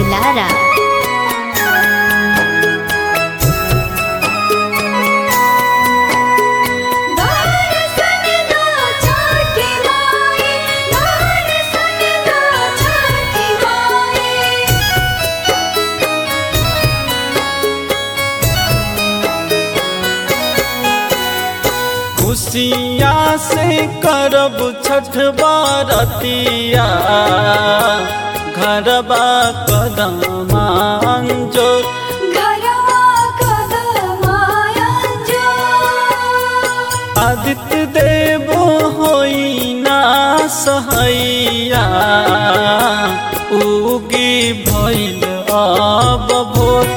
Lara. खुशिया से करब छठ बारतिया घरबा कदमा जो आदित्य देव होई ना सहैया उगी भइल अब भोर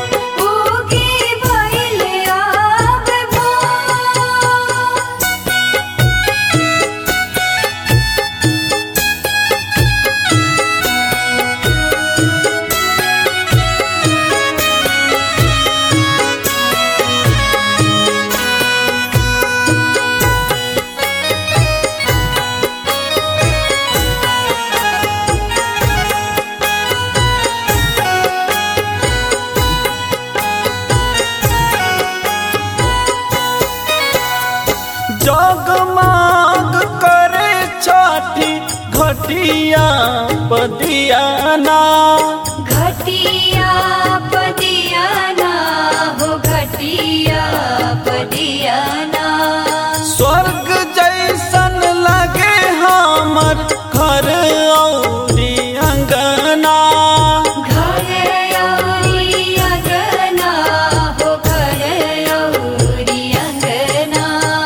जगमाग करे छठी घटिया पदियाना घटिया पदियाना हो घटिया पदियाना स्वर्ग जैसन लगे हमर घर औरी अंगना घर औरी अंगना हो घर औरी अंगना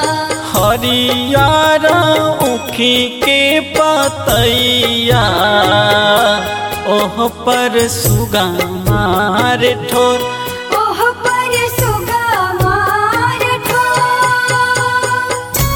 हरियर उखी के पतैया ओह पर सुगा मार ठोर ओह पर सुगा मार ठोर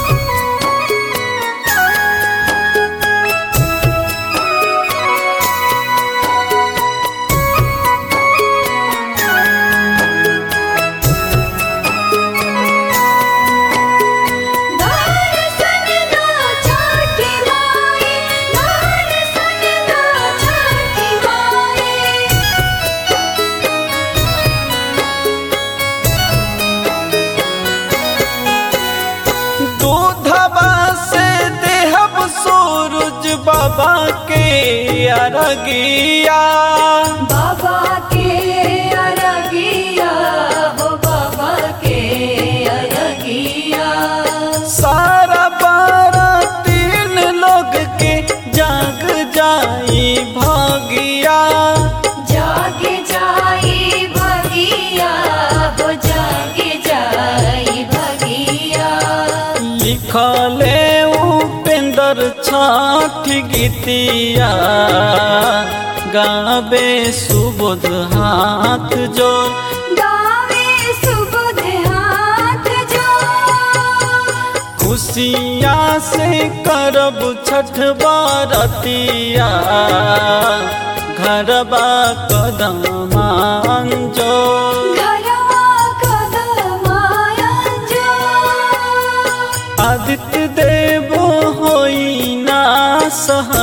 दर्शन दो छठी माई दर्शन दो छठी माई दूधबा से देहब सूरज बाबा के अरगिया बाबा के अरगिया हो बाबा के अरगिया सारा बारह तीन लोग के जाग जाई भागिया जाग जाई भगिया हो जाग जाई भगिया लिखले उपेंद्र छठ गीतिया गावे सुबोध हाथ जोड़ गावे सुबुध हाथ जो खुशिया से करब छठ बारतिया घरबा कदमा जो घरवा कदमाया जो आदित्य देव होई ना सह